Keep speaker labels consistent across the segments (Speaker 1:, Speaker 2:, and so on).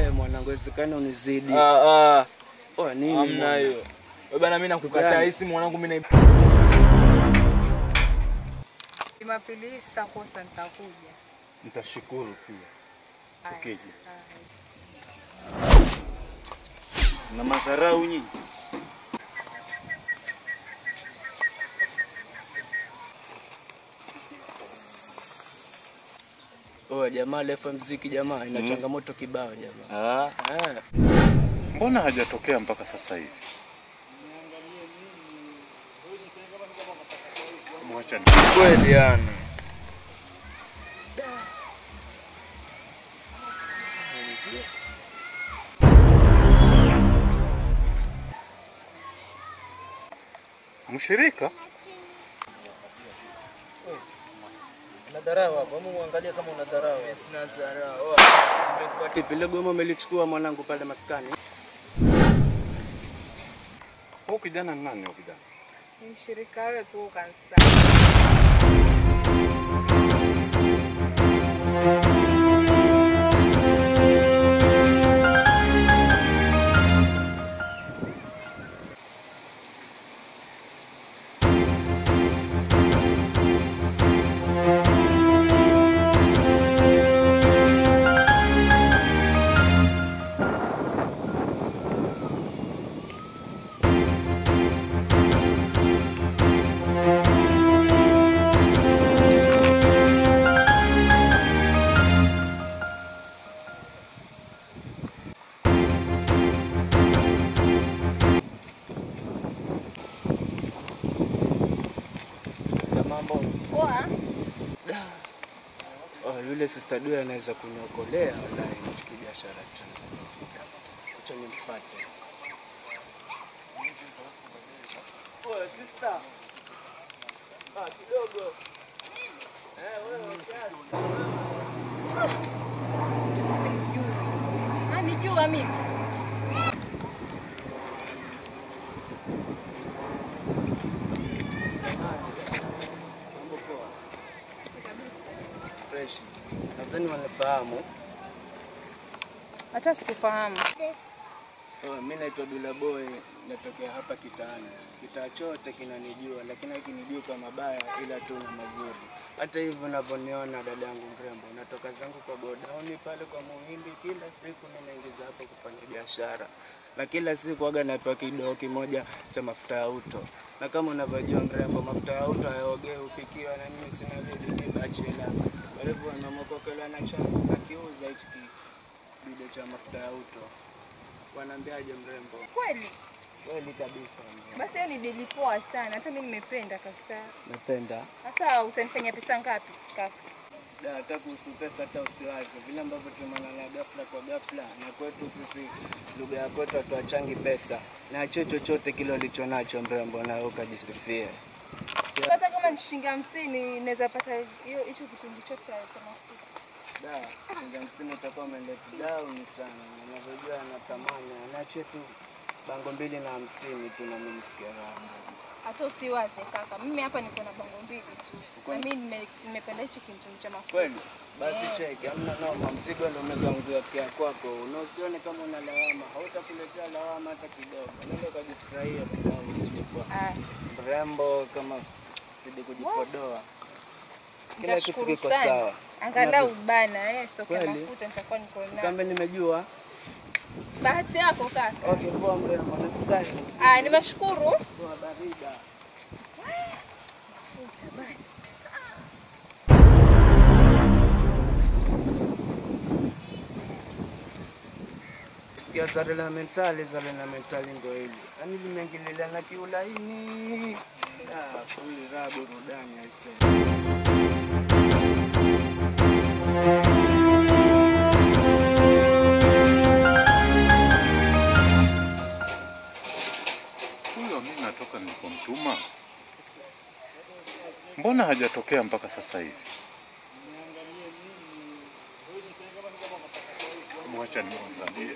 Speaker 1: Eh, mwanangu wezekana unizidi.
Speaker 2: Ah, ah.
Speaker 1: Oh, nini?
Speaker 2: Hamna
Speaker 1: mwana?
Speaker 2: hiyo. Wewe bana, mimi nakukataa
Speaker 1: Gani?
Speaker 2: hii simu mwanangu, mimi na
Speaker 3: Jumapili hii sitakosa, nitakuja.
Speaker 4: Nitashukuru pia.
Speaker 3: Aya,
Speaker 4: Ukija.
Speaker 3: aya.
Speaker 4: Na madharau nyinyi.
Speaker 1: Oh, jamaa lefa mziki jamaa ina
Speaker 4: Mm.
Speaker 1: changamoto kibao jamaa.
Speaker 4: Ah,
Speaker 1: Ah,
Speaker 4: mbona hajatokea mpaka sasa hivi? Mwacha ni
Speaker 2: kweli yani.
Speaker 4: mshirika.
Speaker 1: unadharau hapo. Hebu muangalie kama unadharau.
Speaker 2: Sina dharau.
Speaker 1: Vipi ile goma umelichukua mwanangu pale maskani?
Speaker 4: Huyu kijana ni nani huyu kijana?
Speaker 3: Ni mshirika wetu kanisani.
Speaker 1: Ya mambo.
Speaker 3: Poa.
Speaker 1: Oh, yule sister Dua anaweza kuniokolea wallahi nichiki biashara tu. Acha nimfuate. Oh, sister. Ah, kidogo. Eh, wewe kiasi.
Speaker 3: Sijui. Anijua mimi.
Speaker 1: Mambo poa. Fresh. Nadhani wanafahamu.
Speaker 3: Hata sikufahamu.
Speaker 1: Oh, mimi naitwa Dula Boy, natokea hapa kitaani. Kitaa chote kinanijua, lakini hakinijui kwa mabaya, ila tu na mazuri. Hata hivyo unavyoniona dadangu mrembo, natoka zangu kwa godauni pale kwa Muhindi, kila siku mimi naingiza hapo kufanya biashara, na kila siku waga napewa kidoo kimoja cha mafuta ya uto, na kama unavyojua mrembo, mafuta ya uto hayaogei, upikiwa, na mimi sina budi ni bachela. Kwa hivyo namokokela na changu nakiuza hichi kidude cha mafuta ya uto. Wanaambiaje mrembo?
Speaker 3: Kweli?
Speaker 1: Kweli kabisa. mrembo.
Speaker 3: Basi hiyo ni dili poa sana. Hata mimi nimependa kabisa.
Speaker 1: Napenda.
Speaker 3: Sasa utanifanyia pesa ngapi kaka?
Speaker 1: Da, hata kuhusu pesa hata usiwaze. Vile ambavyo tumeonana ghafla kwa ghafla, na kwetu sisi lugha ya kwetu hatuachangi pesa, na cho chochote kile ulicho nacho mrembo, na wewe ukajisifie.
Speaker 3: Hata kama ni shilingi hamsini naweza pata hiyo hicho kitungi chote cha mafuta.
Speaker 1: Da, shilingi hamsini utakuwa umeleta down sana, na unavyojua na thamani anacho tu bango mbili na hamsini tu, na mimi nisikia raha.
Speaker 3: Hata usiwaze kaka, mimi hapa niko na bango mbili tu. Na mimi nime- nimependa hichi kitungi cha mafuta.
Speaker 1: Kweli? Basi
Speaker 3: Eh.
Speaker 1: cheki, hamna noma, mzigo ndio umekangukia kwako, na usione kama una lawama, hautakuletea lawama hata kidogo. Nenda ukajifurahia dadangu, usije kuwa
Speaker 3: Ah,
Speaker 1: mrembo kama zidi kujipodoa. Kila kitu
Speaker 3: nitashukuru
Speaker 1: kiko
Speaker 3: sana.
Speaker 1: sawa.
Speaker 3: Angalau bana, eh, stoki ya
Speaker 1: Kweli?
Speaker 3: mafuta nitakuwa niko nayo.
Speaker 1: Kambe nimejua.
Speaker 3: Bahati yako kaka.
Speaker 1: Okay, poa mrembo, nakutaka.
Speaker 3: Ah, nimeshukuru.
Speaker 1: Poa barida.
Speaker 3: Mafuta bana.
Speaker 1: Sikia zale la mentali, zale la mentali ndo hili. Yaani limeingililia na kiulaini. Ah, kweli raha burudani aisee.
Speaker 4: Huyo mimi natoka nilipomtuma. Mbona hajatokea mpaka sasa hivi? Mwacha nimwangalie.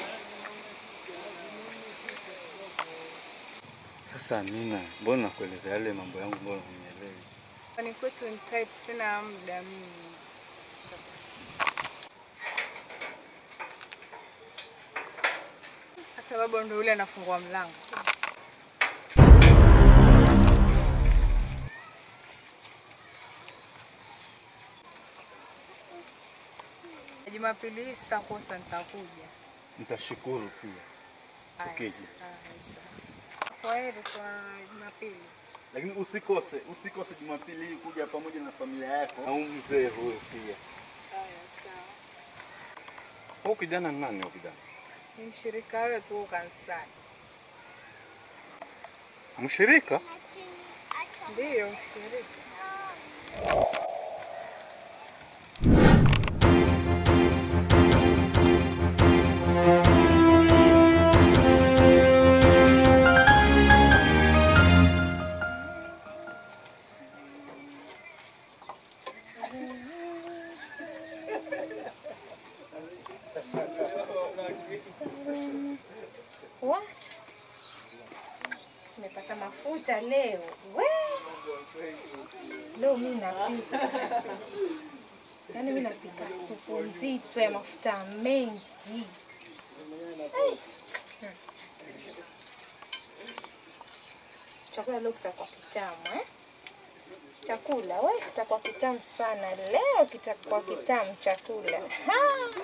Speaker 4: Sasa Amina, mbona nakueleza yale mambo yangu, mbona unielewi?
Speaker 3: Ni kwetu ni tight, sina muda mimi.
Speaker 5: sababu ndo yule anafungua mlango. Jumapili hii sitakosa, nitakuja.
Speaker 4: Nitashukuru pia.
Speaker 5: Haya,
Speaker 4: Ukija.
Speaker 5: haya, sawa. Kwa heri kwa Jumapili.
Speaker 4: Lakini usikose, usikose Jumapili hii kuja pamoja na familia yako na huyu mzee huyo pia.
Speaker 5: Haya, sawa.
Speaker 4: Huyu kijana ni nani huyu kijana?
Speaker 5: Ni mshirika wetu huko kanisani.
Speaker 4: Mshirika?
Speaker 5: Ndiyo, mshirika.
Speaker 3: Wa? Nimepata mafuta leo. We! Leo mimi napika. Yaani mimi napika supu nzito ya mafuta mengi. Ai. Hmm. Chakula leo kitakuwa kitamu eh? Chakula we kitakuwa kitamu sana leo, kitakuwa kitamu chakula. Ha!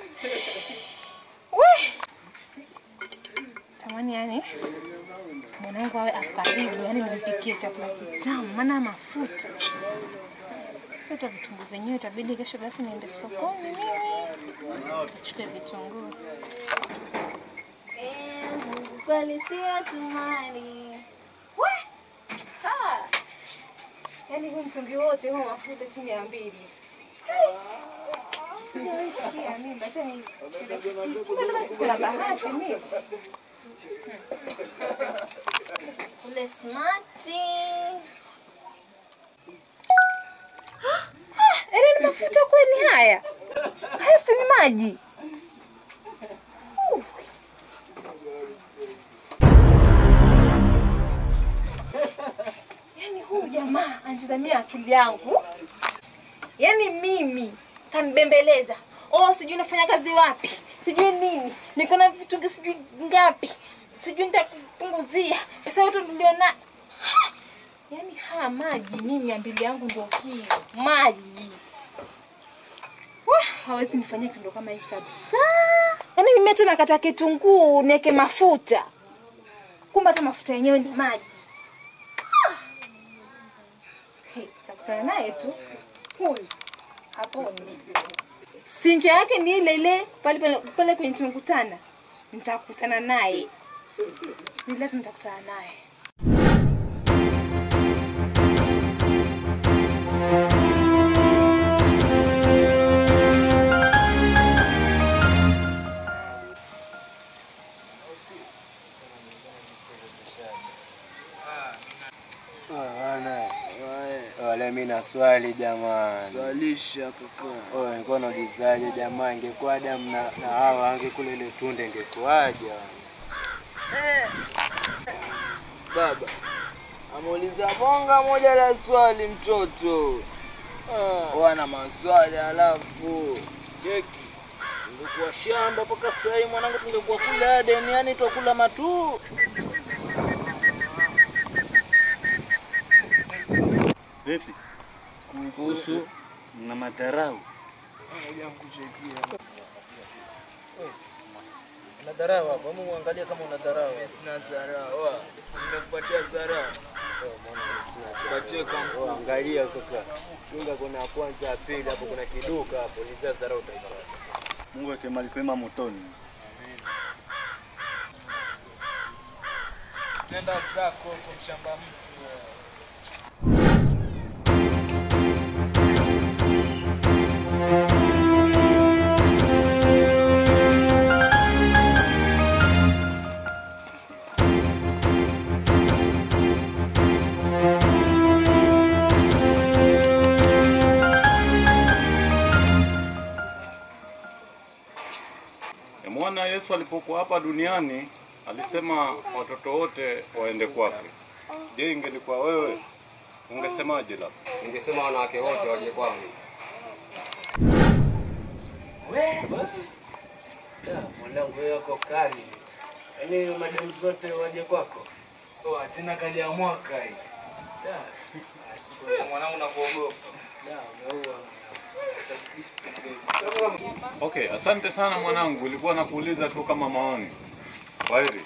Speaker 3: We! Tamani yani mwanangu awe akaribu, yani nimpikie chakula kitamu, maana mafuta sasa. Hata vitunguu vyenyewe itabidi kesho basi niende sokoni mimi nichukue vitunguu. Eh, Mungu kweli si atumani. We! Ha! Yaani huu mtungi wote huu mafuta chini ya mbili. Sijawahi sikia mimi, acha ni kumbe ndo basi kuna bahati mimi. Ule smati. Ah, Ele ni mafuta kweli haya? Haya si ni maji? Uh. Yaani huyu jamaa anitazamia akili yangu. Yaani mimi kanibembeleza. Oh, sijui nafanya kazi wapi, sijui nini, niko na vitu sijui ngapi, sijui nitakupunguzia pesa yote niliona. Ha! Yaani haya maji, mimi ambili yangu ndio hiyo maji. Wah, hawezi nifanyia kitendo kama hiki kabisa. Yaani mimi hata nakata kitunguu niweke mafuta, kumbe hata mafuta yenyewe ni maji. Ah! Hey, takutana naye tu huyu haponi. Sinja yake ni ile ile pale pale, pale kwenye tumekutana, nitakutana naye, ni lazima nitakutana naye.
Speaker 1: Wale mimi na swali jamani.
Speaker 2: Swalisha kaka.
Speaker 1: Oh, nilikuwa naulizaje jamaa, ingekuwa Adamu na, na Hawa angekula ile tunda ingekuwaje?
Speaker 2: Baba ameuliza bonga moja la swali mtoto. Wana maswali alafu cheki. Ungekuwa shamba mpaka sasa hivi mwanangu, tungekuwa kula Aden, yani twakula matu.
Speaker 4: Vipi?
Speaker 2: Kuhusu
Speaker 4: Na madharau.
Speaker 1: Unadharau hapo, hebu muangalie kama unadharau.
Speaker 2: sina dharau. Simekupatia dharau. Patie kampu.
Speaker 1: Oh, angalia kaka. Chunga kuna ya kwanza ya pili hapo kuna kiduka hapo, ni dharau utaipata.
Speaker 4: Mungu aweke mahali pema motoni.
Speaker 2: Nenda zako huko mshamba mtu.
Speaker 6: Mwana Yesu alipokuwa hapa duniani alisema watoto wote waende kwake. Je, ingelikuwa wewe ungesemaje? Labda
Speaker 7: Ningesema wanawake wote waje kwangu.
Speaker 1: Mwanangu wewe yako kali. Yaani madem zote waje kwako.
Speaker 2: Oh, tena kali ya mwaka hii.
Speaker 1: Da,
Speaker 2: Mwanangu nakuogopa.
Speaker 1: da, umeua.
Speaker 6: Okay, asante sana mwanangu, ilikuwa nakuuliza tu kama maoni. Kwaheri.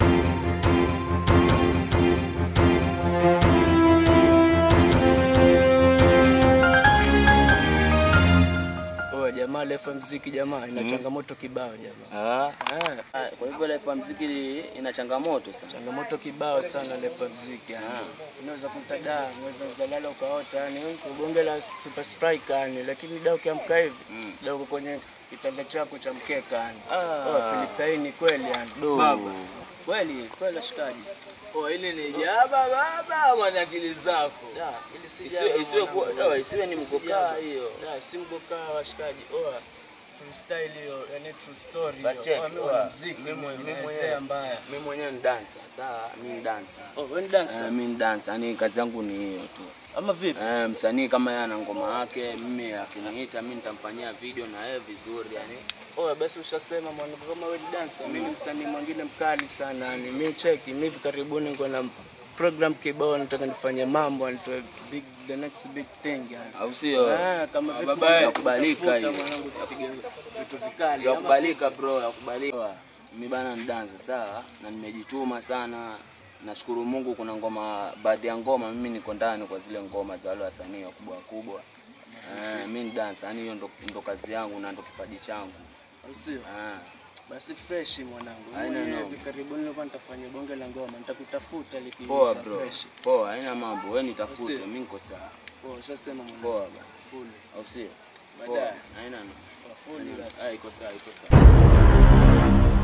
Speaker 1: Oh, jamaa lefa mziki jamaa ina changamoto kibao jamaa.
Speaker 2: Ah, ah, kwa hivyo life ya muziki ina changamoto sana.
Speaker 1: Changamoto kibao sana lefa mziki yani. Unaweza kutada, unaweza uzalala ukaota yani bonge la super strike yani, lakini da ukiamka hivi
Speaker 2: Mm.
Speaker 1: da uko kwenye kitanda chako cha mkeka yani.
Speaker 2: Ah.
Speaker 1: Oh, Filipaini kweli yani.
Speaker 2: Do.
Speaker 1: Baba. Kweli, kweli shikaji.
Speaker 2: Oh, ile ni jaba baba ama ni akili zako?
Speaker 1: Da, ili si
Speaker 2: Isiwe
Speaker 1: jaba,
Speaker 2: isiwe kuwa
Speaker 1: mwanangu.
Speaker 2: dawa, isiwe ni
Speaker 1: Si
Speaker 2: mkokaa
Speaker 1: jaba.
Speaker 2: hiyo.
Speaker 1: Da, si mgokaa washikaji. Oa. Freestyle hiyo, yani true story
Speaker 2: Basi
Speaker 1: hiyo.
Speaker 2: check,
Speaker 1: Oa, mimi
Speaker 2: oa.
Speaker 1: mwana muziki,
Speaker 2: Mimi mwenye- mimi
Speaker 1: nimesea
Speaker 2: mwenyewe.
Speaker 1: mbaya.
Speaker 2: Mimi mwenyewe ni dancer. Sawa, mimi ni dancer.
Speaker 1: Oh, wewe ni dancer?
Speaker 2: Eh, mimi ni dancer. Yaani kazi yangu ni hiyo tu.
Speaker 1: Ama vipi?
Speaker 2: Eh, msanii kama yeye ana ngoma yake, mimi akiniita mimi nitamfanyia video na yeye vizuri yani.
Speaker 1: Oya, basi ushasema mwanangu, kama wewe ni dancer, mimi ni msanii mwingine mkali sana yani. Mimi cheki, mimi hivi karibuni niko na program kibao, nataka nifanye mambo, nitoe big the next big thing yani.
Speaker 2: Au sio?
Speaker 1: Ah, kama vipi
Speaker 2: baba,
Speaker 1: nitakubalika
Speaker 2: yakubalika hiyo.
Speaker 1: mwanangu, tupige vitu vikali. ama
Speaker 2: Yakubalika bro, yakubalika. Mimi bana ni dancer sawa, na nimejituma sana. Nashukuru Mungu, kuna ngoma, baadhi ya ngoma mimi niko ndani kwa zile ngoma za wale wasanii wakubwa wakubwa. Eh, mimi ni dancer, yani hiyo ndo, ndo kazi yangu na ndo kipaji changu.
Speaker 1: au sio?
Speaker 2: Eh,
Speaker 1: Basi fresh mwanangu.
Speaker 2: Haina
Speaker 1: Mimi
Speaker 2: noma.
Speaker 1: hivi karibuni nilikuwa nitafanya bonge la ngoma, nitakutafuta liki
Speaker 2: poa bro,
Speaker 1: fresh.
Speaker 2: poa, haina mambo, wewe nitafute,
Speaker 1: Usi-
Speaker 2: mimi niko sawa.
Speaker 1: Poa, ushasema mwanangu.
Speaker 2: Poa bana,
Speaker 1: Full.
Speaker 2: au sio? Poa,
Speaker 1: Baadaye.
Speaker 2: haina noma.
Speaker 1: Poa, full basi.
Speaker 2: Ah, iko sawa, iko sawa.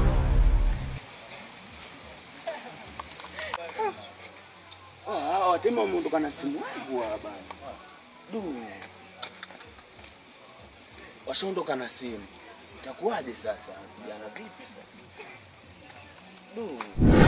Speaker 2: Ah, hawa watema wameondoka na simu yangu hawa bana. Du. Washaondoka na simu. Itakuwaje sasa? Vijana vipi sasa? Du.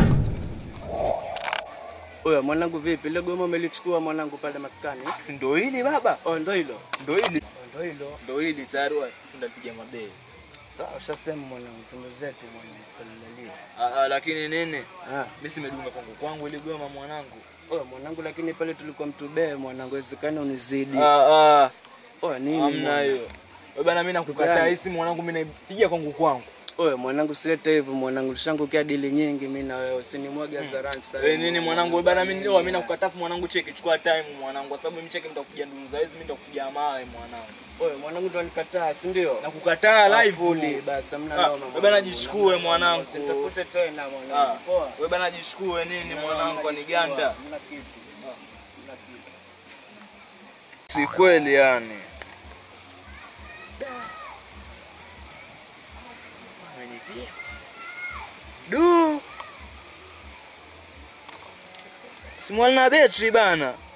Speaker 1: Oya, mwanangu vipi? Ile goma umelichukua mwanangu pale maskani?
Speaker 2: Si ndio hili baba?
Speaker 1: Oh, ndo hilo.
Speaker 2: Ndio hili.
Speaker 1: Ndo hilo.
Speaker 4: Ndio hili tayari wa-
Speaker 2: Tunapiga mabei.
Speaker 1: Sawa, ushasema mwanangu, tundo zetu mwanangu, kalalalia.
Speaker 2: Ah, ah, lakini nini?
Speaker 1: Ah,
Speaker 2: Mimi simedunga kwangu kwangu ile goma mwanangu.
Speaker 1: oya mwanangu, lakini pale tulikuwa mtubee mwanangu, wezekani unizidi.
Speaker 2: Ah, ah.
Speaker 1: Oya nini?
Speaker 2: Hamna
Speaker 1: mwana?
Speaker 2: hiyo. Wewe bana mimi nakukataa
Speaker 1: Gani?
Speaker 2: hii simu mwanangu mimi naipiga kwangu kwangu.
Speaker 1: Oya mwanangu, silete hivyo mwanangu, tushangukia dili nyingi mimi na wewe, usinimwage hadharani sasa.
Speaker 2: Wewe nini mwanangu wewe bana mimi leo mimi nakukataa mwanangu cheki chukua time mwanangu kwa sababu mimi cheki nitakupiga ndungu za hizi mimi nitakupiga mawe mwanangu.
Speaker 1: Oya mwanangu, ndo nikataa, si ndio?
Speaker 2: Nakukataa live
Speaker 1: Fully, basi hamna
Speaker 2: Ah,
Speaker 1: noma.
Speaker 2: wewe bana jishukue mwanangu.
Speaker 1: Usitafute tena
Speaker 2: Ah,
Speaker 1: mwanangu. Poa.
Speaker 2: wewe bana jishukue nini mwanangu kwa niganda.
Speaker 1: Hamna kitu. Hamna kitu.
Speaker 2: Si kweli yani. Du. Simu na betri bana.